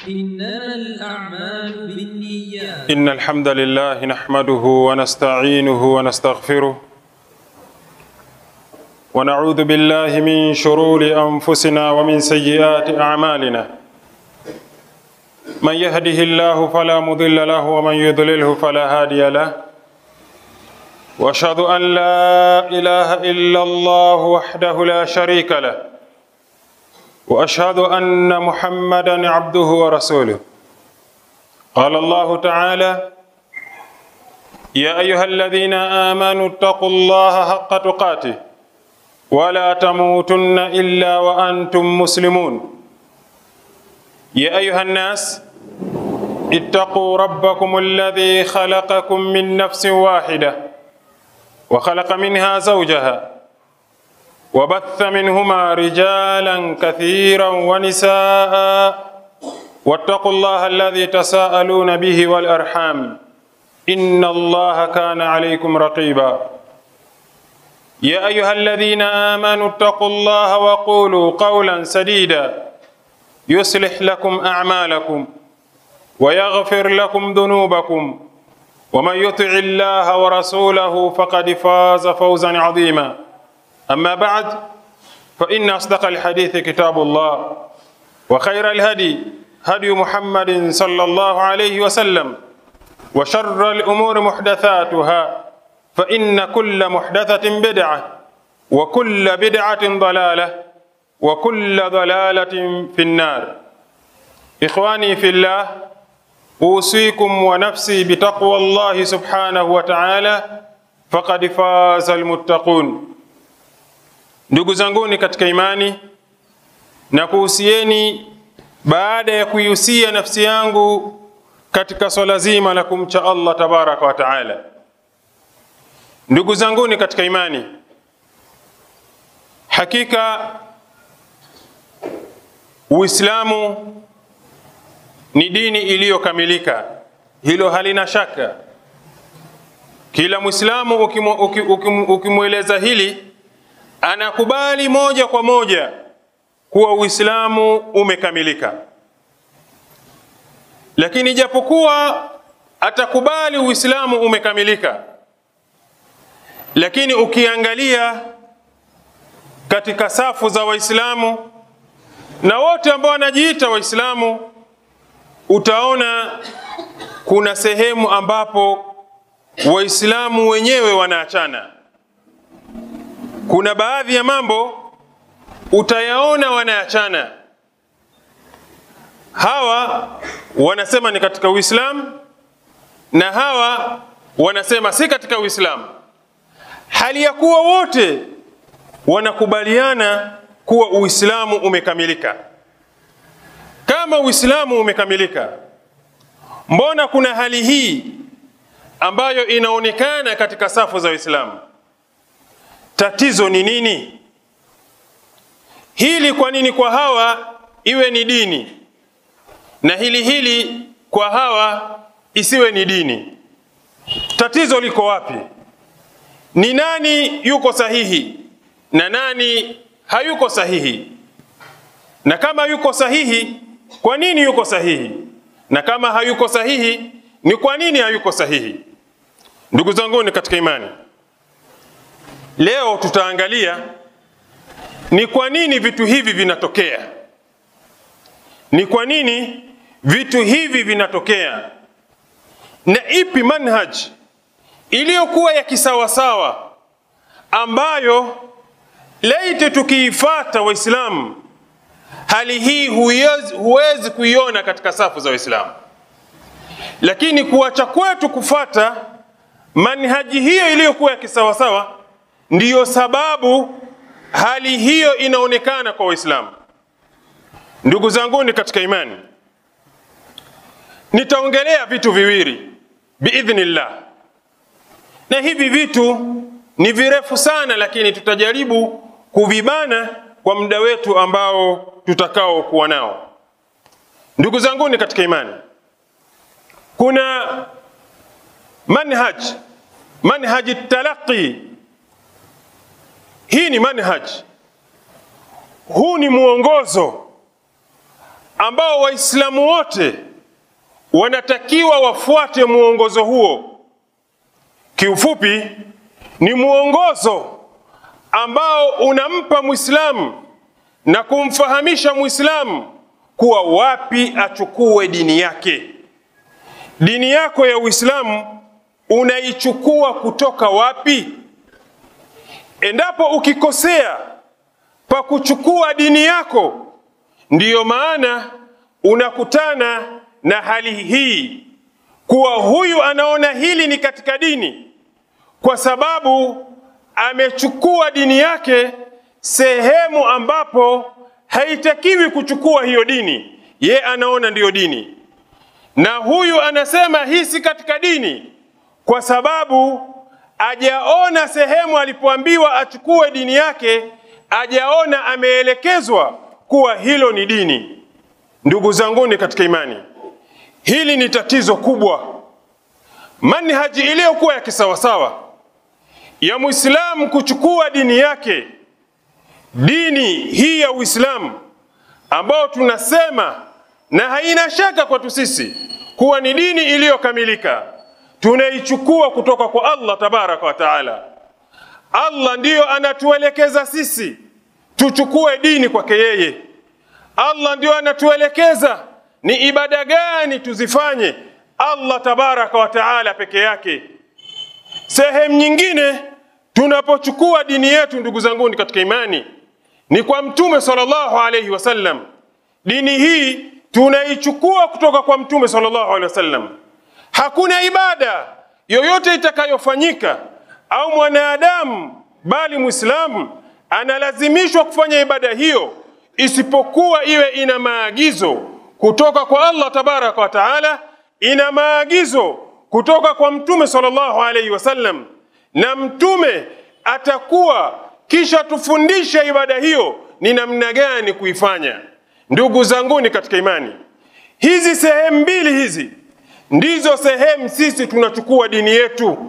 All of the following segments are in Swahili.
إنما الأعمال بالنيات إن الحمد لله نحمده ونستعينه ونستغفره ونعوذ بالله من شرور أنفسنا ومن سيئات أعمالنا من يهده الله فلا مضل له ومن يضلله فلا هادي له واشهد ان لا اله الا الله وحده لا شريك له واشهد ان محمدا عبده ورسوله قال الله تعالى يا ايها الذين امنوا اتقوا الله حق تقاته ولا تموتن الا وانتم مسلمون يا ايها الناس اتقوا ربكم الذي خلقكم من نفس واحده وخلق منها زوجها وبث منهما رجالا كثيرا ونساء واتقوا الله الذي تساءلون به والارحام ان الله كان عليكم رقيبا يا ايها الذين امنوا اتقوا الله وقولوا قولا سديدا يصلح لكم اعمالكم ويغفر لكم ذنوبكم ومن يطع الله ورسوله فقد فاز فوزا عظيما اما بعد فان اصدق الحديث كتاب الله وخير الهدي هدي محمد صلى الله عليه وسلم وشر الامور محدثاتها فان كل محدثه بدعه وكل بدعه ضلاله وكل ضلاله في النار اخواني في الله اوصيكم ونفسي بتقوى الله سبحانه وتعالى faqad faza almuttaqun ndugu zanguni katika imani na kuhusieni baada ya kuihusia nafsi yangu katika swala zima la kumcha allah tabaraka wa taala ndugu zanguni katika imani hakika uislamu ni dini iliyokamilika hilo halina shaka kila mwislamu ukimweleza hili anakubali moja kwa moja kuwa uislamu umekamilika lakini japokuwa atakubali uislamu umekamilika lakini ukiangalia katika safu za waislamu na wote ambao wanajiita waislamu utaona kuna sehemu ambapo waislamu wenyewe wanaachana kuna baadhi ya mambo utayaona wanaachana hawa wanasema ni katika uislamu na hawa wanasema si katika uislamu hali ya kuwa wote wanakubaliana kuwa uislamu umekamilika kama uislamu umekamilika mbona kuna hali hii ambayo inaonekana katika safu za uislamu tatizo ni nini hili kwa nini kwa hawa iwe ni dini na hili hili kwa hawa isiwe ni dini tatizo liko wapi ni nani yuko sahihi na nani hayuko sahihi na kama yuko sahihi kwa nini yuko sahihi na kama hayuko sahihi ni kwa nini hayuko sahihi ndugu zanguni katika imani leo tutaangalia ni kwa nini vitu hivi vinatokea ni kwa nini vitu hivi vinatokea na ipi manhaj iliyokuwa ya kisawasawa ambayo laiti tukiifata waislamu hali hii huwezi, huwezi kuiona katika safu za waislamu lakini kuacha kwetu kufata manhaji hiyo iliyokuwa ya kisawasawa ndiyo sababu hali hiyo inaonekana kwa waislamu ndugu zanguni katika imani nitaongelea vitu viwili biidhnillah na hivi vitu ni virefu sana lakini tutajaribu kuvibana kwa muda wetu ambao tutakao kuwa nao ndugu zanguni katika imani kuna manhaj manhaji talaqi hii ni manhaj huu ni mwongozo ambao Waislamu wote wanatakiwa wafuate mwongozo huo. Kiufupi, ni mwongozo ambao unampa Mwislamu na kumfahamisha Mwislamu kuwa wapi achukue dini yake. Dini yako ya Uislamu unaichukua kutoka wapi? Endapo ukikosea pa kuchukua dini yako, ndiyo maana unakutana na hali hii kuwa huyu anaona hili ni katika dini kwa sababu amechukua dini yake sehemu ambapo haitakiwi kuchukua hiyo dini, ye anaona ndiyo dini, na huyu anasema hii si katika dini kwa sababu ajaona sehemu alipoambiwa achukue dini yake, ajaona ameelekezwa kuwa hilo ni dini. Ndugu zanguni katika imani, hili ni tatizo kubwa. Manhaji iliyokuwa ya kisawasawa ya Muislamu kuchukua dini yake, dini hii ya Uislamu ambao tunasema na haina shaka kwetu sisi kuwa ni dini iliyokamilika, tunaichukua kutoka kwa Allah tabaraka wa taala. Allah ndiyo anatuelekeza sisi tuchukue dini kwake yeye. Allah ndiyo anatuelekeza ni ibada gani tuzifanye, Allah tabaraka wa taala peke yake. Sehemu nyingine tunapochukua dini yetu, ndugu zanguni katika imani, ni kwa Mtume sallallahu alaihi wasallam. Dini hii tunaichukua kutoka kwa Mtume sallallahu alaihi wasallam. Hakuna ibada yoyote itakayofanyika au mwanadamu bali Muislamu analazimishwa kufanya ibada hiyo isipokuwa iwe ina maagizo kutoka kwa Allah tabaraka wa taala, ina maagizo kutoka kwa Mtume sallallahu alaihi wasallam, na Mtume atakuwa kisha tufundishe ibada hiyo ni namna gani kuifanya. Ndugu zanguni katika imani, hizi sehemu mbili hizi ndizo sehemu sisi tunachukua dini yetu.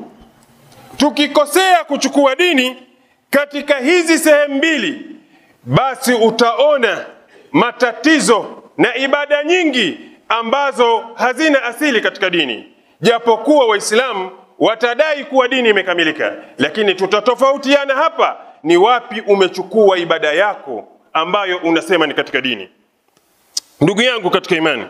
Tukikosea kuchukua dini katika hizi sehemu mbili, basi utaona matatizo na ibada nyingi ambazo hazina asili katika dini, japokuwa Waislamu watadai kuwa dini imekamilika, lakini tutatofautiana hapa, ni wapi umechukua ibada yako ambayo unasema ni katika dini. Ndugu yangu katika imani,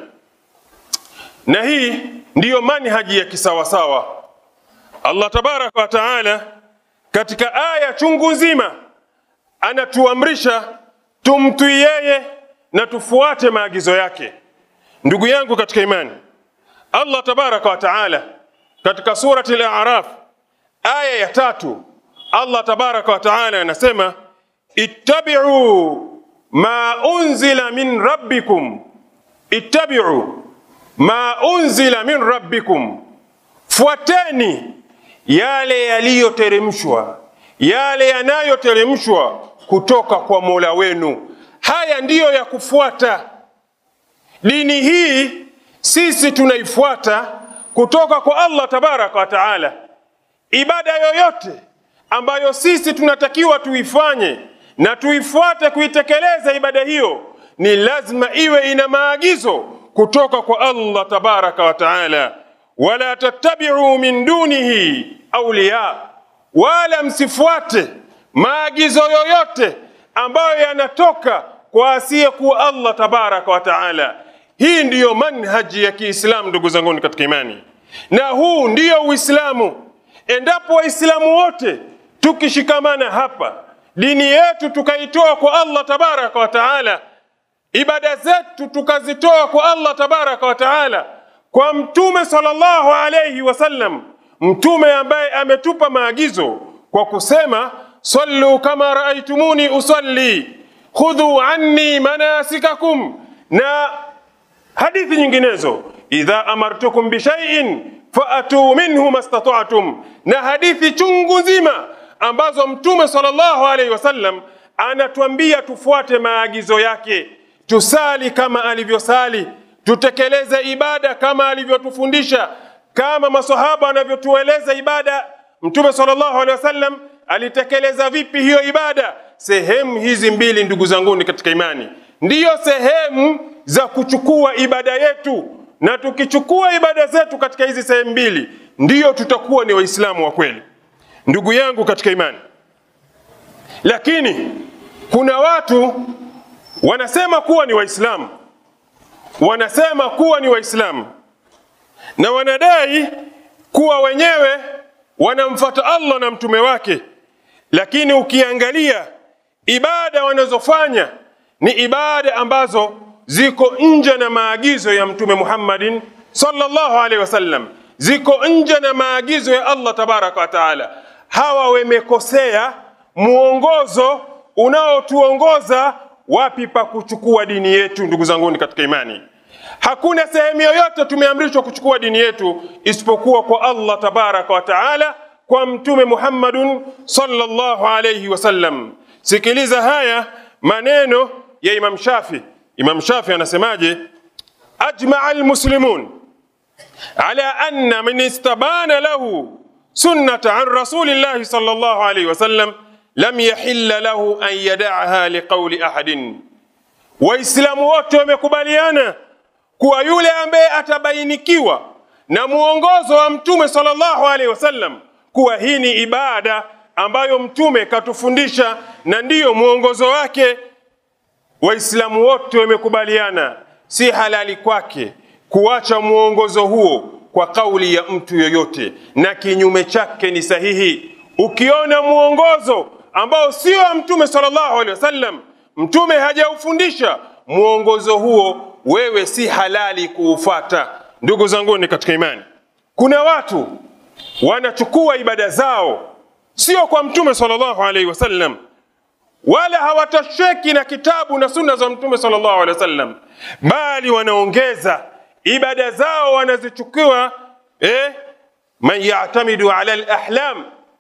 na hii ndiyo manhaji ya kisawasawa. Allah tabaraka wa taala katika aya chungu nzima anatuamrisha tumtii yeye na tufuate maagizo yake. Ndugu yangu katika imani, Allah tabaraka wa taala katika surati al-A'raf aya ya tatu, Allah tabaraka wa taala anasema ittabi'u ma unzila min rabbikum, ittabi'u ma unzila min rabbikum, fuateni yale yaliyoteremshwa, yale yanayoteremshwa kutoka kwa Mola wenu. Haya ndiyo ya kufuata. Dini hii sisi tunaifuata kutoka kwa Allah tabaraka wa taala. Ibada yoyote ambayo sisi tunatakiwa tuifanye na tuifuate kuitekeleza ibada hiyo, ni lazima iwe ina maagizo kutoka kwa Allah tabaraka wa taala. Wala tattabi'u min dunihi awliya, wala msifuate maagizo yoyote ambayo yanatoka kwa asiyekuwa Allah tabaraka wa taala. Hii ndiyo manhaji ya Kiislamu, ndugu zanguni katika imani, na huu ndiyo Uislamu. Endapo Waislamu wote tukishikamana hapa, dini yetu tukaitoa kwa Allah tabaraka wa taala, ibada zetu tukazitoa kwa Allah tabaraka wa taala, kwa Mtume sallallahu alayhi wasallam, mtume ambaye ametupa maagizo kwa kusema sallu kama raaitumuni usalli khudhu anni manasikakum, na hadithi nyinginezo, idha amartukum bishaiin faatu minhu mastata'tum, na hadithi chungu nzima ambazo Mtume sallallahu alaihi wasallam anatuambia tufuate maagizo yake, tusali kama alivyosali, tutekeleze ibada kama alivyotufundisha, kama masahaba wanavyotueleza ibada. Mtume sallallahu alaihi wasallam alitekeleza vipi hiyo ibada? Sehemu hizi mbili, ndugu zanguni katika imani, ndiyo sehemu za kuchukua ibada yetu, na tukichukua ibada zetu katika hizi sehemu mbili, ndiyo tutakuwa ni Waislamu wa kweli. Ndugu yangu katika imani, lakini kuna watu wanasema kuwa ni Waislamu, wanasema kuwa ni Waislamu na wanadai kuwa wenyewe wanamfata Allah na mtume wake, lakini ukiangalia ibada wanazofanya ni ibada ambazo ziko nje na maagizo ya mtume Muhammadin sallallahu alaihi wasallam, ziko nje na maagizo ya Allah tabaraka wa taala. Hawa wamekosea muongozo unaotuongoza wapi pa kuchukua dini yetu. Ndugu zanguni katika imani, hakuna sehemu yoyote tumeamrishwa kuchukua dini yetu isipokuwa kwa Allah tabaraka wa taala, kwa mtume Muhammadun sallallahu alayhi wasallam. Sikiliza haya maneno ya Imam Shafi. Imam Shafi anasemaje? ajmaa almuslimun ala anna man istabana lahu sunnata an rasulillahi sallallahu alayhi wasallam lam yahilla lahu an yadaaha liqauli ahadin, Waislamu wote wamekubaliana kuwa yule ambaye atabainikiwa na muongozo wa mtume sallallahu alaihi wasallam kuwa hii ni ibada ambayo mtume katufundisha na ndiyo mwongozo wake, Waislamu wote wamekubaliana si halali kwake kuacha mwongozo huo kwa kauli ya mtu yoyote, na kinyume chake ni sahihi. Ukiona mwongozo ambao sio wa mtume sallallahu alaihi wasallam, mtume hajaufundisha mwongozo huo, wewe si halali kuufata. Ndugu zanguni katika imani, kuna watu wanachukua ibada zao sio kwa mtume sallallahu alaihi wasallam, wala hawatosheki na kitabu na sunna za mtume sallallahu alaihi wasallam, bali wanaongeza ibada zao wanazichukua eh, man yatamidu ala alahlam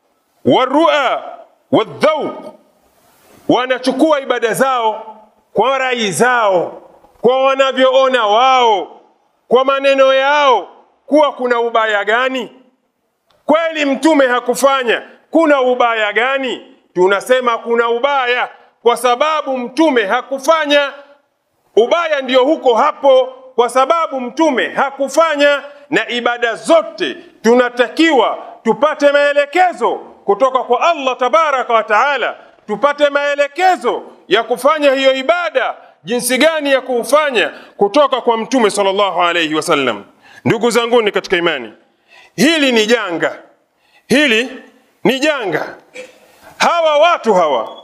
warua wadhauq, wanachukua ibada zao kwa rai zao, kwa wanavyoona wao, kwa maneno yao, kuwa kuna ubaya gani? Kweli mtume hakufanya, kuna ubaya gani? Tunasema kuna ubaya kwa sababu mtume hakufanya. Ubaya ndio huko hapo, kwa sababu mtume hakufanya. Na ibada zote tunatakiwa tupate maelekezo kutoka kwa Allah tabaraka wa taala, tupate maelekezo ya kufanya hiyo ibada, jinsi gani ya kuufanya kutoka kwa mtume sallallahu alayhi wasallam. Ndugu zanguni katika imani, hili ni janga, hili ni janga. Hawa watu hawa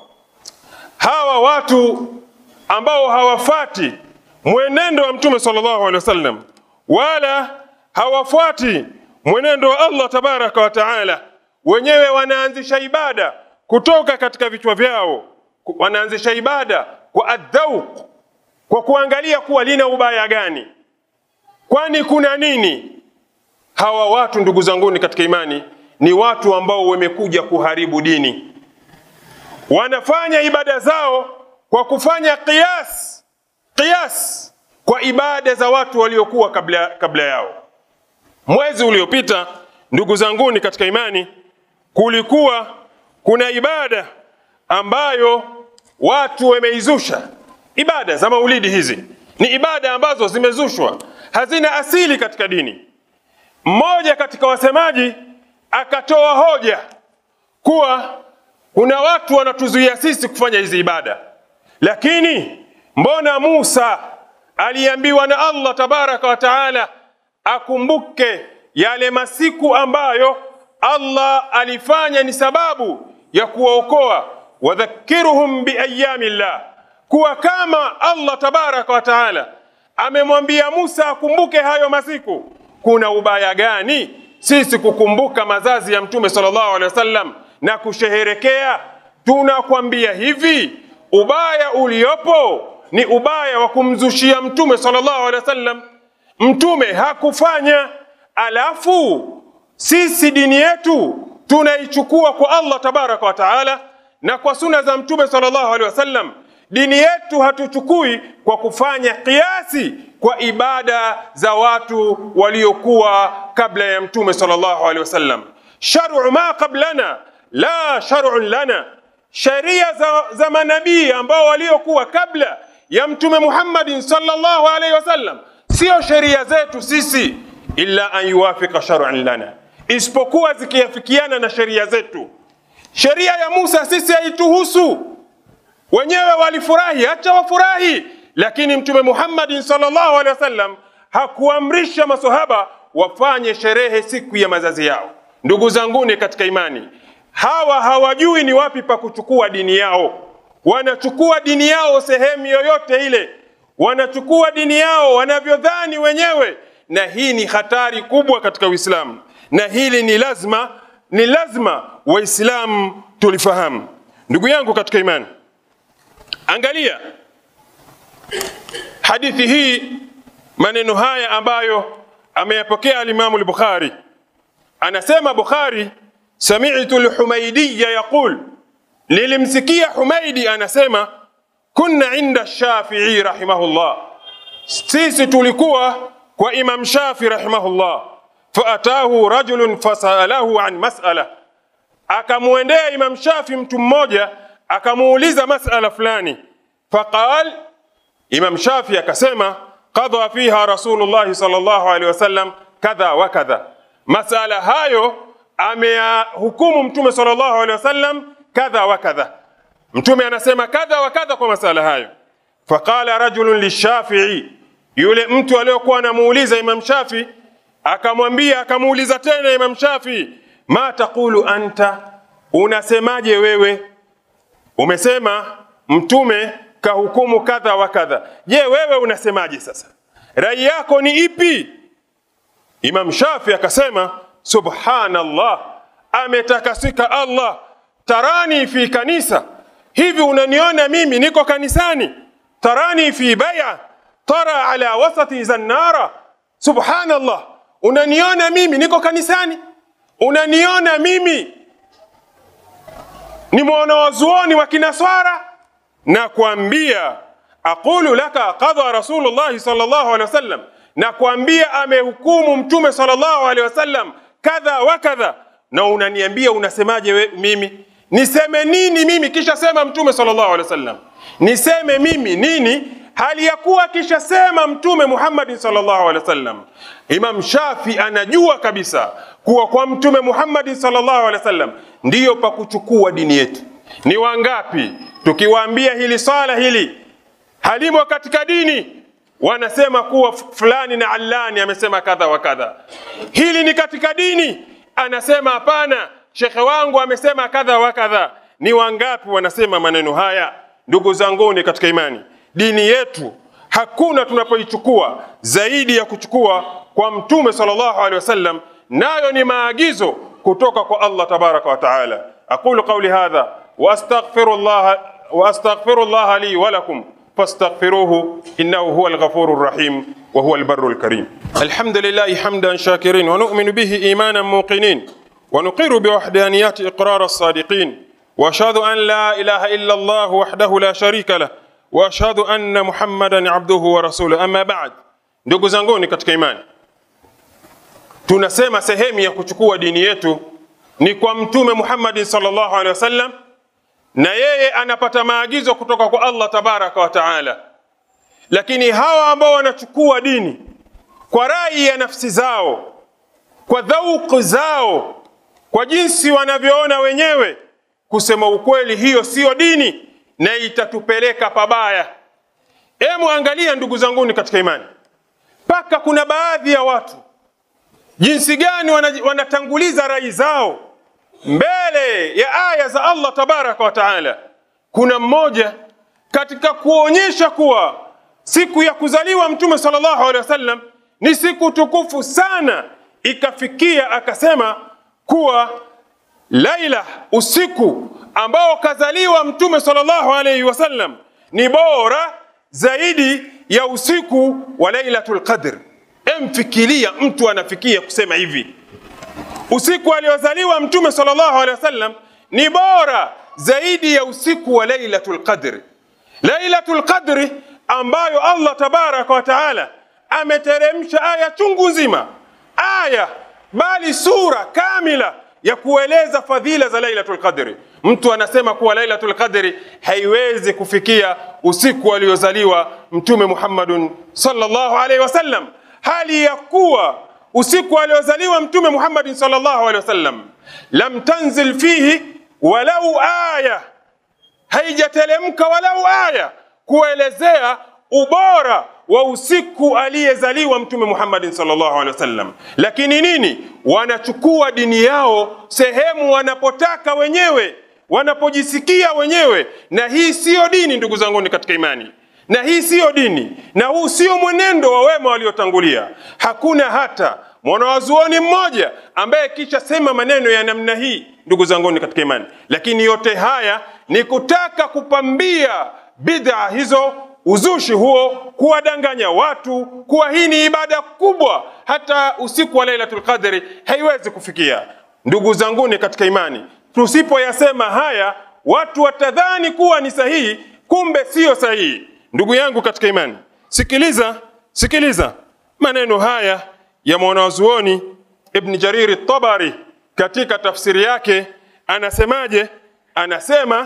hawa watu ambao hawafati mwenendo wa mtume sallallahu alaihi wasallam wala hawafuati mwenendo wa Allah tabaraka wa taala, wenyewe wanaanzisha ibada kutoka katika vichwa vyao, wanaanzisha ibada kwa adhauq, kwa kuangalia kuwa lina ubaya gani, kwani kuna nini? Hawa watu ndugu zanguni katika imani ni watu ambao wamekuja kuharibu dini wanafanya ibada zao kwa kufanya qiyas qiyas kwa ibada za watu waliokuwa kabla, kabla yao. Mwezi uliopita ndugu zanguni katika imani, kulikuwa kuna ibada ambayo watu wameizusha. Ibada za maulidi hizi ni ibada ambazo zimezushwa, hazina asili katika dini. Mmoja katika wasemaji akatoa hoja kuwa kuna watu wanatuzuia sisi kufanya hizi ibada, lakini mbona Musa aliambiwa na Allah tabaraka wa taala akumbuke yale masiku ambayo Allah alifanya ni sababu ya kuwaokoa, wadhakiruhum biayami llah, kuwa kama Allah tabaraka wa taala amemwambia Musa akumbuke hayo masiku, kuna ubaya gani sisi kukumbuka mazazi ya Mtume sallallahu alaihi wasallam na kusheherekea. Tunakwambia hivi, ubaya uliopo ni ubaya wa kumzushia Mtume sallallahu alaihi wasallam. Mtume hakufanya, alafu sisi dini yetu tunaichukua kwa Allah tabaraka wa taala na kwa suna za Mtume sallallahu alaihi wasallam. Dini yetu hatuchukui kwa kufanya kiasi kwa ibada za watu waliokuwa kabla ya Mtume sallallahu alaihi wasallam. Shar'u ma qablana la shar'un lana, sheria za, za manabii ambao waliokuwa kabla ya Mtume Muhammadin sallallahu alaihi wasallam, sio sheria zetu sisi, illa an yuwafika shar'an lana, isipokuwa zikiafikiana na sheria zetu. Sheria ya Musa sisi haituhusu, wenyewe walifurahi, acha wafurahi, lakini Mtume Muhammadin sallallahu alaihi wasallam hakuamrisha masahaba wafanye sherehe siku ya mazazi yao. Ndugu zanguni katika imani, hawa hawajui ni wapi pa kuchukua dini yao. Wanachukua dini yao sehemu yoyote ile, wanachukua dini yao wanavyodhani wenyewe, na hii ni hatari kubwa katika Uislamu, na hili ni lazima, ni lazima Waislamu tulifahamu. Ndugu yangu katika imani, angalia hadithi hii, maneno haya ambayo ameyapokea alimamu al-Bukhari. Anasema Bukhari, sami'tu al-Humaydiya yaqul, nilimsikia Humaidi anasema kunna inda Shafi'i rahimahullah, sisi tulikuwa kwa Imam Shafi rahimahullah. Faatahu rajulun fasalahu an mas'ala, akamwendea Imam Shafi mtu mmoja akamuuliza mas'ala fulani. Faqal, Imam Shafi akasema qadha fiha Rasulullah sallallahu alaihi wasallam kadha wa kadha, masala hayo ameyahukumu Mtume sallallahu alaihi wasallam kadha wa kadha. Mtume anasema kadha wa kadha kwa masala hayo. Faqala rajulun lishafii, yule mtu aliyokuwa anamuuliza Imam Shafi akamwambia, akamuuliza tena Imam Shafi, ma taqulu anta, unasemaje wewe? Umesema Mtume kahukumu kadha wa kadha. Je, wewe unasemaje sasa? Rai yako ni ipi? Imam Shafi akasema subhanallah, ametakasika Allah. Tarani fi kanisa, hivi unaniona mimi niko kanisani? Tarani fi baya tara ala wasati zannara. Subhanallah, unaniona mimi niko kanisani? Unaniona mimi ni mwanawazuoni wa kinaswara? na kuambia aqulu laka qadha rasulullahi sallallahu alaihi wasallam, na kuambia amehukumu mtume sallallahu alaihi wasallam kadha wa kadha, na unaniambia unasemaje we, mimi niseme nini mimi kisha sema mtume sallallahu alaihi wasallam? Niseme mimi nini hali ya kuwa kisha sema mtume Muhammadin sallallahu alaihi wasallam? Imam Shafi anajua kabisa kuwa kwa mtume Muhammadin sallallahu alaihi wasallam ndiyo pa kuchukua dini yetu. Ni wangapi tukiwaambia hili swala hili halimo katika dini, wanasema kuwa fulani na allani amesema kadha wa kadha. Hili ni katika dini, anasema hapana, shekhe wangu amesema kadha wa kadha. Ni wangapi wanasema maneno haya? Ndugu zanguni katika imani, dini yetu hakuna tunapoichukua zaidi ya kuchukua kwa mtume sallallahu alaihi wasallam, nayo ni maagizo kutoka kwa Allah tabaraka wa taala. aqulu qawli hadha واستغفر الله واستغفر الله لي ولكم فاستغفروه انه هو الغفور الرحيم وهو البر الكريم. الحمد لله حمدا شاكرين ونؤمن به ايمانا موقنين ونقر بوحدانيات اقرار الصادقين واشهد ان لا اله الا الله وحده لا شريك له واشهد ان محمدا عبده ورسوله اما بعد. Ndugu zanguni katika imani, tunasema sehemu ya kuchukua dini yetu ni kwa Mtume Muhammadin sallallahu alaihi wasallam na yeye anapata maagizo kutoka kwa Allah tabaraka wa taala. Lakini hawa ambao wanachukua dini kwa rai ya nafsi zao, kwa dhauku zao, kwa jinsi wanavyoona wenyewe, kusema ukweli, hiyo siyo dini na itatupeleka pabaya. Emu angalia, ndugu zanguni katika imani, mpaka kuna baadhi ya watu jinsi gani wanatanguliza rai zao mbele ya aya za Allah tabaraka wa taala. Kuna mmoja katika kuonyesha kuwa siku ya kuzaliwa Mtume sallallahu alaihi wasallam ni siku tukufu sana, ikafikia akasema kuwa laila, usiku ambao kazaliwa Mtume sallallahu alaihi wasallam ni bora zaidi ya usiku wa Lailatul Qadr. Emfikiria mtu anafikia kusema hivi usiku aliozaliwa mtume sallallahu alaihi wasallam ni bora zaidi ya usiku wa lailatul qadr. Lailatul qadri ambayo Allah tabaraka wa taala ameteremsha aya chungu nzima, aya bali sura kamila ya kueleza fadhila za Lailatul Qadri. Mtu anasema kuwa Lailatul Qadri haiwezi kufikia usiku aliozaliwa Mtume Muhammadun sallallahu alaihi wasallam, hali ya kuwa usiku aliozaliwa Mtume Muhammadin sallallahu alaihi wasallam lam tanzil fihi walau aya, haijatelemka walau aya kuelezea ubora wa usiku aliyezaliwa Mtume Muhammadin sallallahu alaihi wasallam. Lakini nini? Wanachukua dini yao sehemu wanapotaka wenyewe, wanapojisikia wenyewe, na hii siyo dini, ndugu zangu katika imani na hii siyo dini na huu sio mwenendo wa wema waliotangulia. Hakuna hata mwanawazuoni mmoja ambaye kisha sema maneno ya namna hii, ndugu zanguni katika imani. Lakini yote haya ni kutaka kupambia bid'a hizo, uzushi huo, kuwadanganya watu kuwa hii ni ibada kubwa, hata usiku wa Lailatul Qadri haiwezi kufikia. Ndugu zanguni katika imani, tusipoyasema haya watu watadhani kuwa ni sahihi, kumbe siyo sahihi. Ndugu yangu katika imani, sikiliza, sikiliza maneno haya ya mwanazuoni Ibn Jariri Tabari katika tafsiri yake, anasemaje? Anasema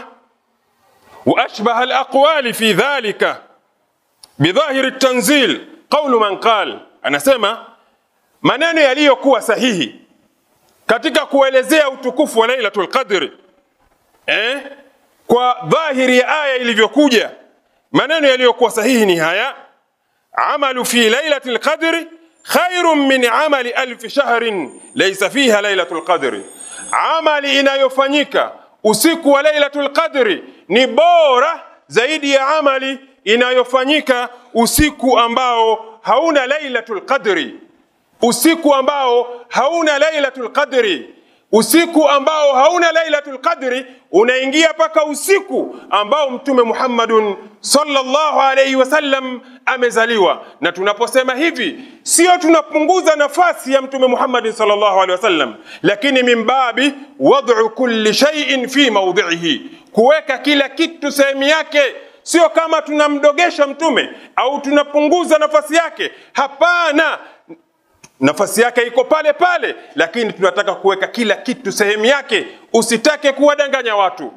wa ashbaha alaqwali fi dhalika bidhahiri tanzil qawlu man qal, anasema maneno yaliyokuwa sahihi katika kuelezea utukufu wa Lailatul Qadri eh, kwa dhahiri ya aya ilivyokuja maneno yaliyokuwa sahihi ni haya: amalu fi lailati lqadri khairun min amali alfi shahrin laysa fiha lailatu lqadri, amali inayofanyika usiku wa lailatu lqadri ni bora zaidi ya amali inayofanyika usiku ambao hauna lailatu lqadri, usiku ambao hauna lailatu lqadri usiku ambao hauna lailatul qadri unaingia mpaka usiku ambao mtume Muhammadun sallallahu alayhi wasallam amezaliwa. Na tunaposema hivi, sio tunapunguza nafasi ya mtume Muhammadin sallallahu alayhi wasallam, lakini min babi wad'u kulli shay'in fi mawdhihi, kuweka kila kitu sehemu yake. Sio kama tunamdogesha mtume au tunapunguza nafasi yake. Hapana, nafasi yake iko pale pale, lakini tunataka kuweka kila kitu sehemu yake. Usitake kuwadanganya watu.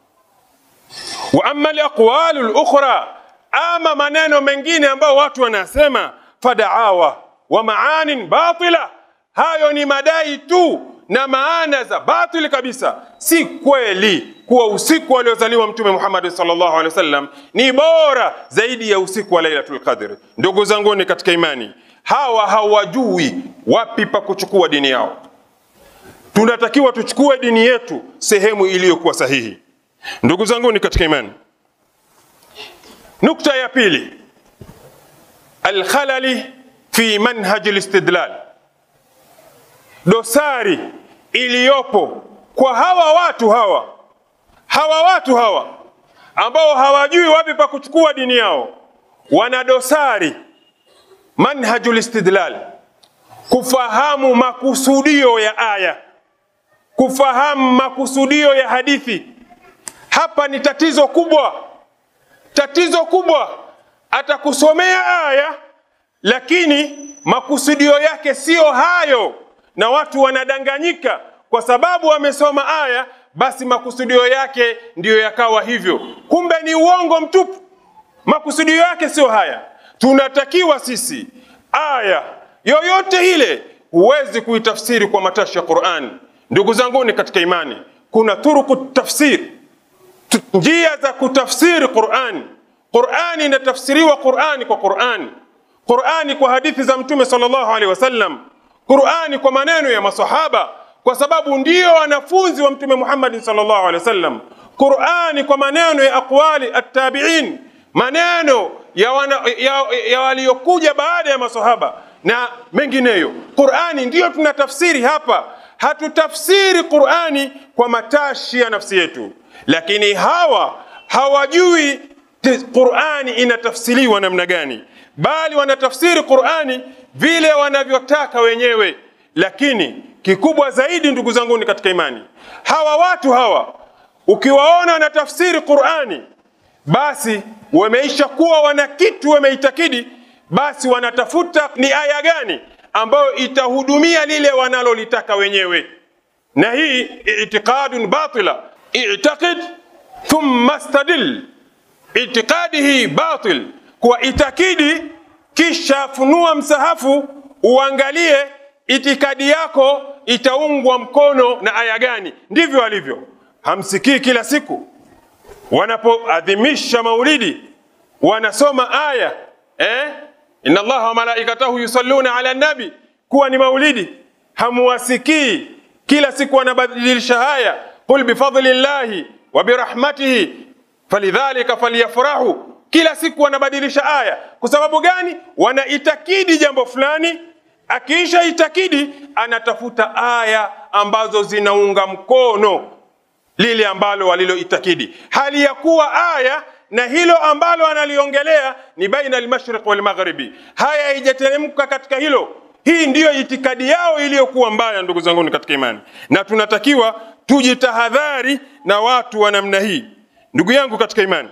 wa amma alaqwalu lukhra, ama maneno mengine ambayo watu wanasema fadaawa wa maanin batila, hayo ni madai tu na maana za batili kabisa. Si kweli kuwa usiku aliozaliwa Mtume Muhammad sallallahu alaihi wasallam ni bora zaidi ya usiku wa Lailatul Qadr. Ndugu zanguni katika imani, hawa hawajui wapi pa kuchukua dini yao. Tunatakiwa tuchukue dini yetu sehemu iliyokuwa sahihi. Ndugu zangu ni katika imani, nukta ya pili, alkhalali fi manhaji listidlal, dosari iliyopo kwa hawa watu hawa hawa watu hawa ambao hawajui wapi pa kuchukua dini yao, wana dosari manhajul istidlal, kufahamu makusudio ya aya, kufahamu makusudio ya hadithi. Hapa ni tatizo kubwa, tatizo kubwa. Atakusomea aya, lakini makusudio yake siyo hayo, na watu wanadanganyika kwa sababu wamesoma aya, basi makusudio yake ndiyo yakawa hivyo. Kumbe ni uongo mtupu, makusudio yake sio haya. Tunatakiwa sisi aya yoyote ile, huwezi kuitafsiri kwa matashi ya Qur'an. Ndugu zanguni katika imani, kuna turuku tafsir, njia za kutafsiri Qur'an. Qur'ani inatafsiriwa Qur'ani kwa Qur'ani, Qur'ani kwa hadithi za Mtume sallallahu alaihi wasallam, Qur'ani kwa maneno ya masahaba, kwa sababu ndio wanafunzi wa Mtume Muhammad sallallahu alaihi wasallam, Qur'ani kwa maneno ya aqwali at-tabi'in, maneno ya, wana, ya, ya waliokuja baada ya masahaba na mengineyo. Qur'ani ndiyo tunatafsiri hapa, hatutafsiri Qur'ani kwa matashi ya nafsi yetu, lakini hawa hawajui Qur'ani inatafsiriwa namna gani, bali wanatafsiri Qur'ani vile wanavyotaka wenyewe. Lakini kikubwa zaidi, ndugu zangu ni katika imani, hawa watu hawa ukiwaona wanatafsiri Qur'ani basi wameisha kuwa wana kitu wameitakidi, basi wanatafuta ni aya gani ambayo itahudumia lile wanalolitaka wenyewe. na hii itiqadun batila i'taqid thumma stadil itikadi hii batil kuwa itakidi kisha funua msahafu uangalie itikadi yako itaungwa mkono na aya gani ndivyo alivyo hamsikii kila siku wanapoadhimisha maulidi wanasoma aya eh? inna allaha wa malaikatahu yusalluna ala nabi kuwa ni maulidi hamuwasikii kila siku wanabadilisha haya qul bifadli llahi wa birahmatihi falidhalika falyafrahu kila siku wanabadilisha aya kwa sababu gani wanaitakidi jambo fulani akiisha itakidi anatafuta aya ambazo zinaunga mkono lile ambalo waliloitakidi hali ya kuwa aya na hilo ambalo analiongelea ni baina almashriq walmaghribi haya haijateremka katika hilo hii ndiyo itikadi yao iliyokuwa mbaya ndugu zangu katika imani na tunatakiwa tujitahadhari na watu wa namna hii ndugu yangu katika imani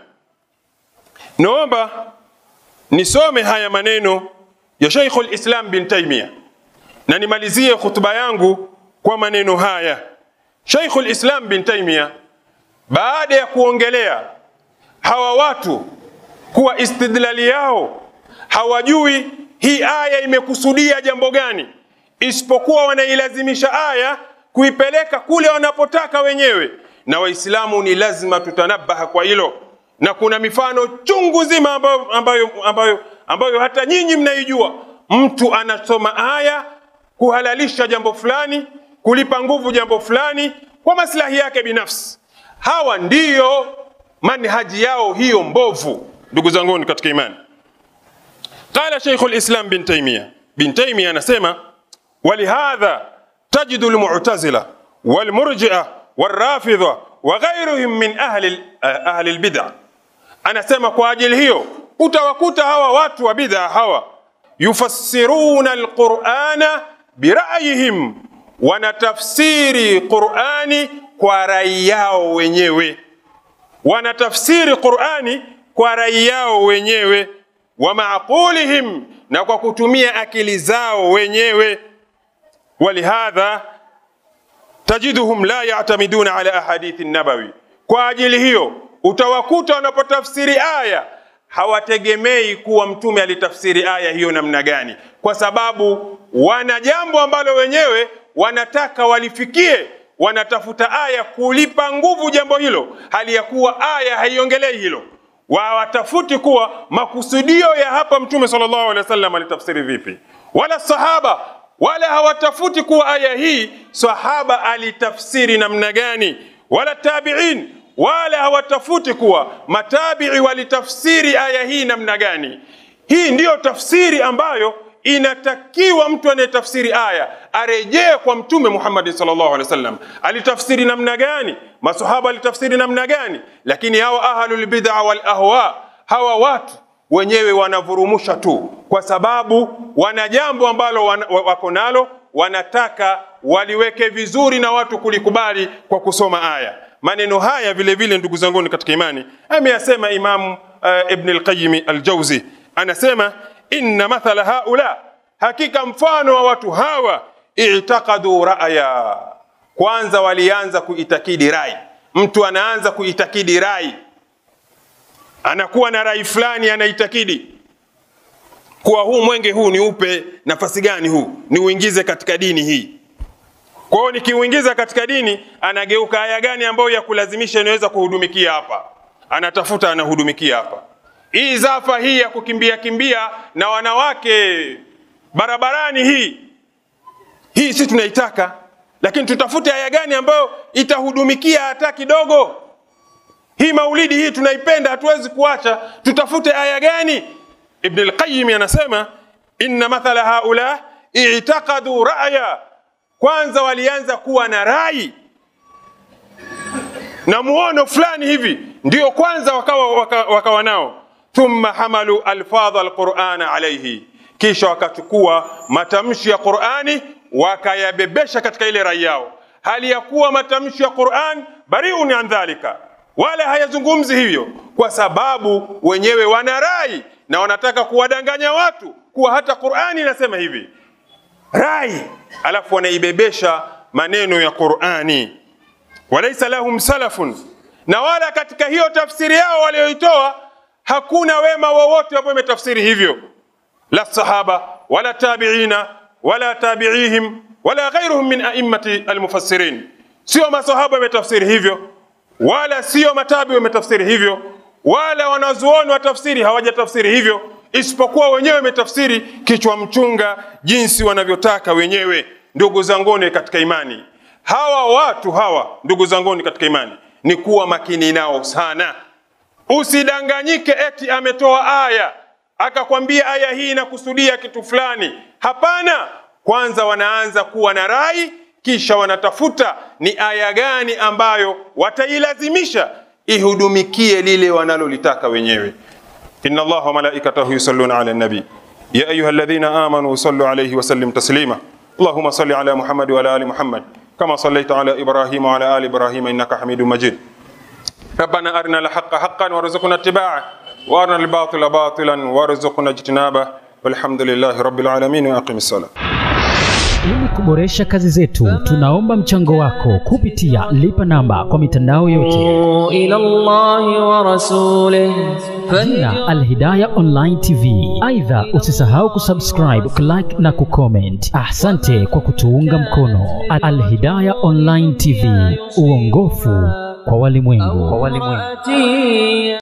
naomba nisome haya maneno ya Sheikhul Islam bin Taimia na nimalizie hutuba yangu kwa maneno haya. Sheikhul Islam bin Taimia baada ya kuongelea hawa watu kuwa istidlali yao hawajui hii aya imekusudia jambo gani, isipokuwa wanailazimisha aya kuipeleka kule wanapotaka wenyewe, na Waislamu ni lazima tutanabaha kwa hilo, na kuna mifano chungu zima ambayo, ambayo, ambayo, ambayo hata nyinyi mnaijua. Mtu anasoma aya kuhalalisha jambo fulani, kulipa nguvu jambo fulani kwa maslahi yake binafsi. Hawa ndiyo manhaji yao hiyo mbovu, ndugu zanguni katika imani. Qala Sheikh al-Islam bin Taymiyyah, bin Taymiyyah anasema walihadha tajidu al-mu'tazila wal-murji'a wal-rafidha wa ghayrihim min ahli ahli al-bid'ah. Anasema kwa ajili hiyo utawakuta hawa watu wa bid'a hawa yufassiruna al-Qur'ana bira'yihim, wanatafsiri Qur'ani kwa rai yao wenyewe, wanatafsiri Qur'ani kwa rai yao wenyewe wa maqulihim, na kwa kutumia akili zao wenyewe. Walihadha tajiduhum la yatamiduna ala ahadithi nabawi, kwa ajili hiyo utawakuta wanapotafsiri aya hawategemei kuwa mtume alitafsiri aya hiyo namna gani, kwa sababu wana jambo ambalo wenyewe wanataka walifikie, wanatafuta aya kulipa nguvu jambo hilo, hali ya kuwa aya haiongelei hilo wawatafuti kuwa makusudio ya hapa mtume sallallahu alaihi wasallam alitafsiri vipi, wala sahaba wala hawatafuti kuwa aya hii sahaba alitafsiri namna gani, wala tabiin wala hawatafuti kuwa matabii walitafsiri aya hii namna gani. Hii ndiyo tafsiri ambayo inatakiwa mtu anayetafsiri aya arejee kwa mtume Muhammad sallallahu alaihi wasallam, alitafsiri namna gani, masahaba alitafsiri namna gani. Lakini hawa ahlul bid'a wal ahwa, hawa watu wenyewe wanavurumusha tu, kwa sababu wana jambo ambalo wana, wako nalo, wanataka waliweke vizuri na watu kulikubali kwa kusoma aya. Maneno haya vile vile, ndugu zangu katika imani, ameyasema Imamu uh, Ibn al-Qayyim al-Jawzi, anasema inna mathala haula, hakika mfano wa watu hawa, i'taqadu ra'ya, kwanza walianza kuitakidi rai. Mtu anaanza kuitakidi rai, anakuwa na rai fulani, anaitakidi kuwa huu mwenge huu ni upe nafasi gani, huu ni uingize katika dini hii. Kwa hiyo nikiuingiza katika dini, anageuka aya gani ambayo ya kulazimisha inaweza kuhudumikia hapa, anatafuta anahudumikia hapa hii zafa hii ya kukimbia kimbia na wanawake barabarani, hii hii si tunaitaka, lakini tutafute aya gani ambayo itahudumikia hata kidogo. Hii maulidi hii tunaipenda, hatuwezi kuacha, tutafute aya gani? Ibn al-Qayyim anasema inna mathala haula i'taqadu ra'ya, kwanza walianza kuwa na rai na muono fulani hivi, ndio kwanza wakawa, wakawa, wakawa nao thumma hamalu alfadha alqurana alaihi, kisha wakachukua matamshi ya Qurani wakayabebesha katika ile rai yao, hali ya kuwa matamshi ya Quran bariun an dhalika, wala hayazungumzi hivyo, kwa sababu wenyewe wana rai na wanataka kuwadanganya watu kuwa hata Qurani inasema hivi rai, alafu wanaibebesha maneno ya Qur'ani. Walaisa lahum salafun, na wala katika hiyo tafsiri yao walioitoa hakuna wema wowote ambao imetafsiri hivyo, la sahaba wala tabiina wala tabiihim wala ghairuhum min a'immati almufassirin, sio masahaba wametafsiri hivyo, wala sio matabi wametafsiri hivyo, wala wanazuoni wa tafsiri hawajatafsiri hivyo, isipokuwa wenyewe wametafsiri kichwa mchunga jinsi wanavyotaka wenyewe. Ndugu zanguni katika imani, hawa watu hawa, ndugu zanguni katika imani, ni kuwa makini nao sana. Usidanganyike eti ametoa aya akakwambia aya hii inakusudia kitu fulani. Hapana, kwanza wanaanza kuwa na rai, kisha wanatafuta ni aya gani ambayo watailazimisha ihudumikie lile wanalolitaka wenyewe. inna Allaha wa malaikatahu yusalluna ala nabi ya ayuha alladhina amanu sallu alayhi wa sallim taslima Allahumma salli ala Muhammad wa ala ali Muhammad kama sallaita ala Ibrahim wa ala ali Ibrahim innaka Hamidum Majid ربنا أرنا الحق حقا وارزقنا اتباعه وأرنا الباطل باطلا وارزقنا اجتنابه والحمد لله رب العالمين وأقم الصلاة Ili kuboresha kazi zetu, tunaomba mchango wako kupitia lipa namba kwa mitandao yote, إلى الله ورسوله jina Alhidaya Online TV. Aidha, usisahau kusubscribe, kulike na kucomment. Asante kwa kutuunga mkono. Alhidaya Online TV, uongofu kwa walimwengu. فاتي